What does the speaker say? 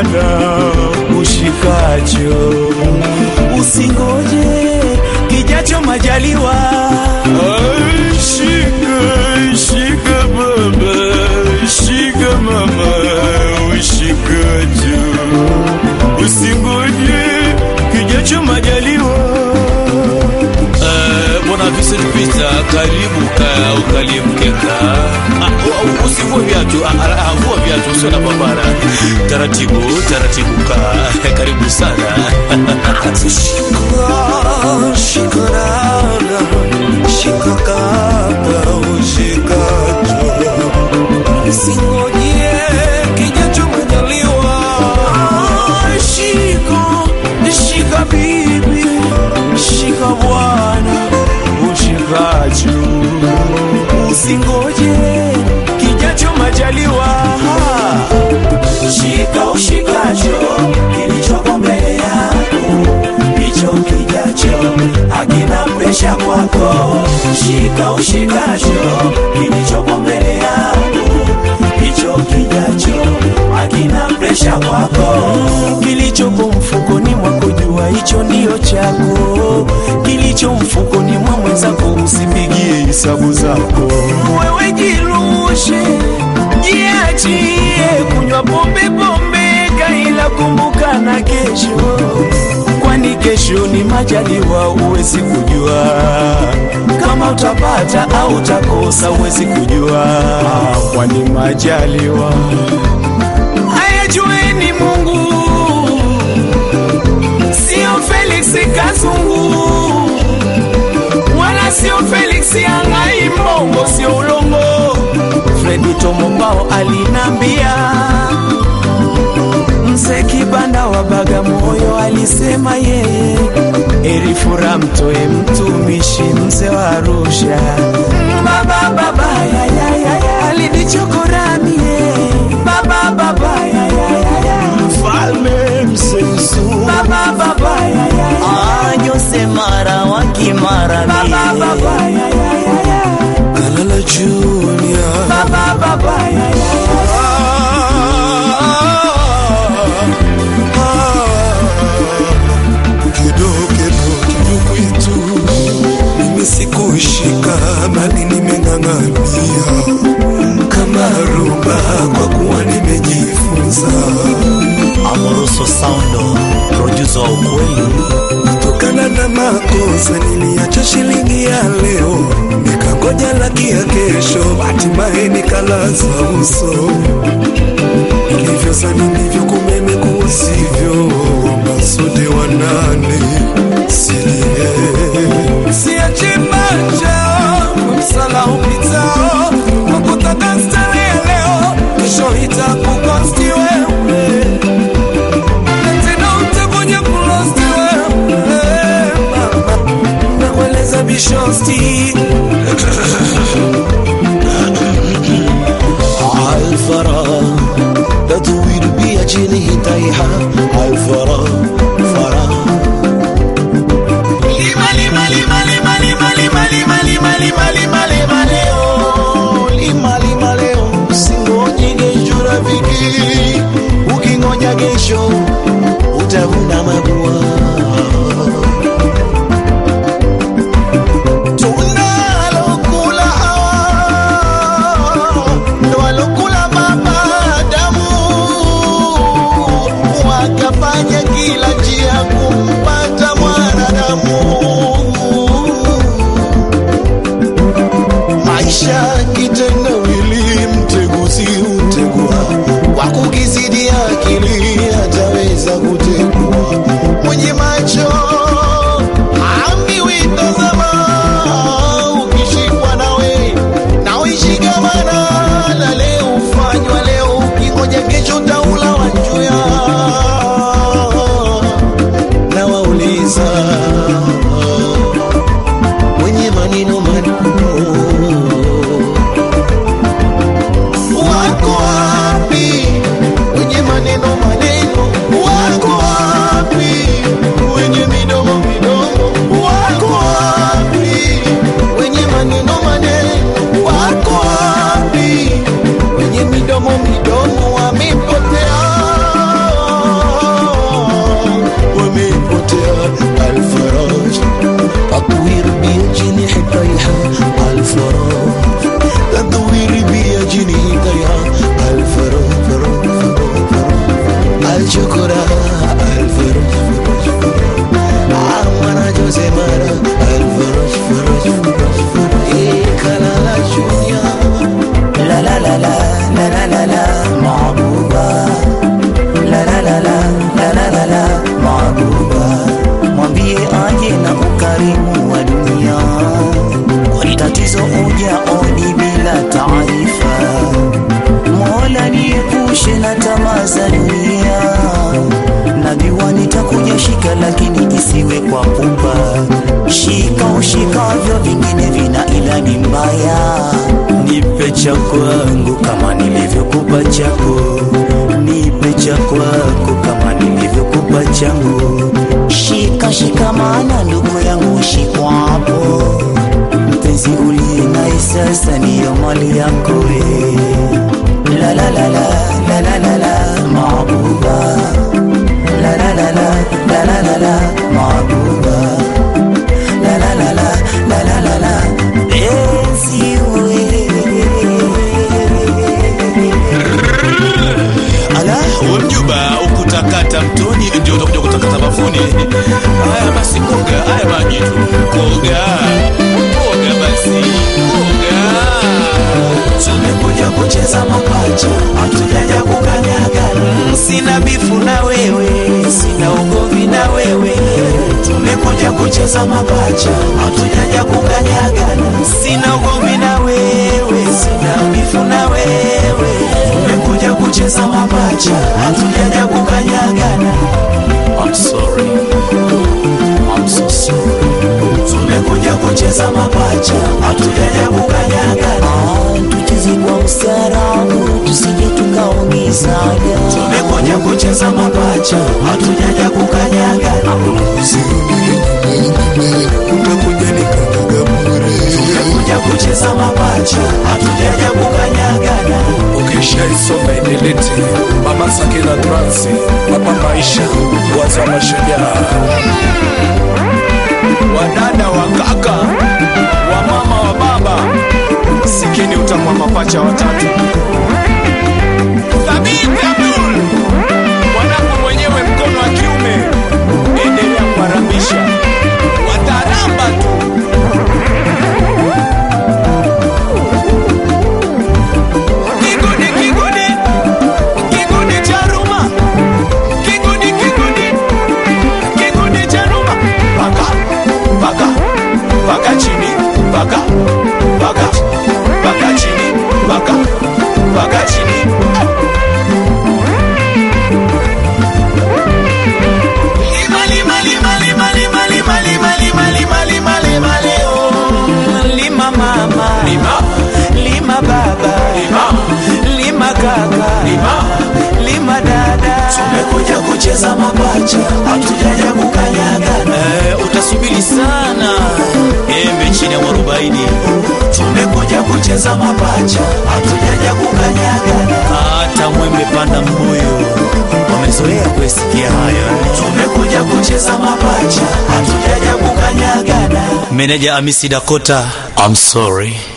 Bwana ushikacho, usingoje kijacho majaliwa. Ai, Shika, shika baba, shika mama, ushikacho, usingoje kijacho majaliwa. Eh, Bwana Vincent Peter, karibu ka ukalie mkeka. Ah, u- Usivue viatu, ah, ah, ah, vua viatu, usio na babara. Taratibu, taratibu ka. Karibu sana. Shika, shikarana, shika kaka ushikacho, usingoje kijacho majaliwa. Shika, shika bibi, shika bwana ushikacho, usingoje kijacho majaliwa. Shika ushikacho kilichoko mbele yako hicho kijacho hakina presha kwako. Shika ushikacho kilichopo mbele yako, hicho kijacho hakina presha kwako. Kilichopo mfukoni mwako jua hicho ndiyo chako, kilicho mfukoni mwa mwenzako usipigie hesabu zako. Wewe jirushe, jiachie kunywa pombe pombe, kaila kumbuka na kesho kwani kesho ni majaliwa, huwezi kujua kama utapata au utakosa, huwezi kujua, kwani majaliwa haya jueni Mungu, sio Felix Kazungu wala sio Felix Yangai Mbongo, sio ulongo. Fredi Tomobao alinambia Mzee Kibanda wa Bagamoyo alisema yeye erifura mtoe mtumishi mzee wa Arusha. Baba baba ya ya ya ya alinichokoramie baba baba ya ya ya ya Mfalme msemsu baba baba ya ya ya Jose Mara wa Kimara baba baba ya ya ya ya Kalala Junior baba baba ya ya ya kidogo kidogo kwitu mimi sikushika bali nimeng'ang'ania kama rumba kwa kuwa nimejifunza Amoroso Soundo, producer wa ukweli. kutokana na makosa niliacha shilingi ya leo nikangoja laki ya kesho hatimaye nikalaza uso ilivyozani ndivyo kumeme kuusivyo masode wanane silie Siache macho msala upitao kwa kutaka starehe ya leo, kesho itakukosti wewe na tena utakuja kulosti wewe mama, nakueleza bishosti الفرا تطويل بأجله تيحة الفرا فرا lima lima lima lima lima lima lima lima lima lima lima leo lima lima leo usingoje kesho rafiki ukingoja kesho utavuna mabua mzee mara alfarash farash farash farash Eh, kalala junior La la la la la la la la Mabuba La la la la la la la la Mabuba Mwambie aje na ukarimu wa dunia Kwani tatizo uja odi bila taarifa Mola niepushe na tamaa za dunia Najua nitakuja shika lakini isiwe kwa pupa Shika ushikavyo vingine vina ilani mbaya Nipe cha kwangu kama nilivyokupa chako Nipe cha kwako kama nilivyokupa changu Shika shikamana ndugu yangu shikwapo Mpenzi uliye naye sasa niyo mali yako we La la la la la la la la Mabuba La la la la la la la la Mabuba La la la la la la la la Penzi we Ala, we mjuba ukutakata mtoni ndio utakuja kutakata bafuni. Haya basi, koga haya maji tu, koga koga basi, koga. tumekuja kucheza mapacha hatujaja kukanyagana sina bifu na wewe sina ugomvi na wewe tumekuja kucheza mapacha hatujaja kukanyagana sina ugomvi na wewe sina bifu na wewe tumekuja kucheza mapacha hatujaja kukanyagana I'm sorry I'm so sorry tumekuja kucheza mapacha hatujaja kukanyagana tucheze kwa ustaarabu tusije tukaumizana tumekuja kucheza mapacha hatujaja kukanyaga tumekuja kucheza mapacha hatujaja kukanyagana ukishaisoma idelete mama sakina transi papa maisha waza mashujaa Wadada wa kaka, wa mama wa baba, sikini utamu wa mapacha watatu. Thabiti Abdul, mwanangu mwenyewe mkono wa kiume, endelea kuharamisha, wataramba tu. Kigudi, kigudi, kigudi cha Ruma, kigudi, kigudi, kigudi cha Ruma, paka, paka, paka chini, paka, paka, paka chini, paka, paka chini. Lima, lima, lima, lima, lima, lima, lima, lima, lima, lima, lima, leo. lima mama Lima, lima baba lima, lima kaka lima. lima dada tumekuja kucheza mapacha hatujaja kukanyagana eh, utasubiri sana embe chini ya mwarobaini tumekuja kucheza mapacha hatujaja kukanyagana hata mwembe panda mbuyu wamezoea kuesikia hayo tumekuja kucheza mapacha hatujaja kukanyagana meneja amisi dakota I'm sorry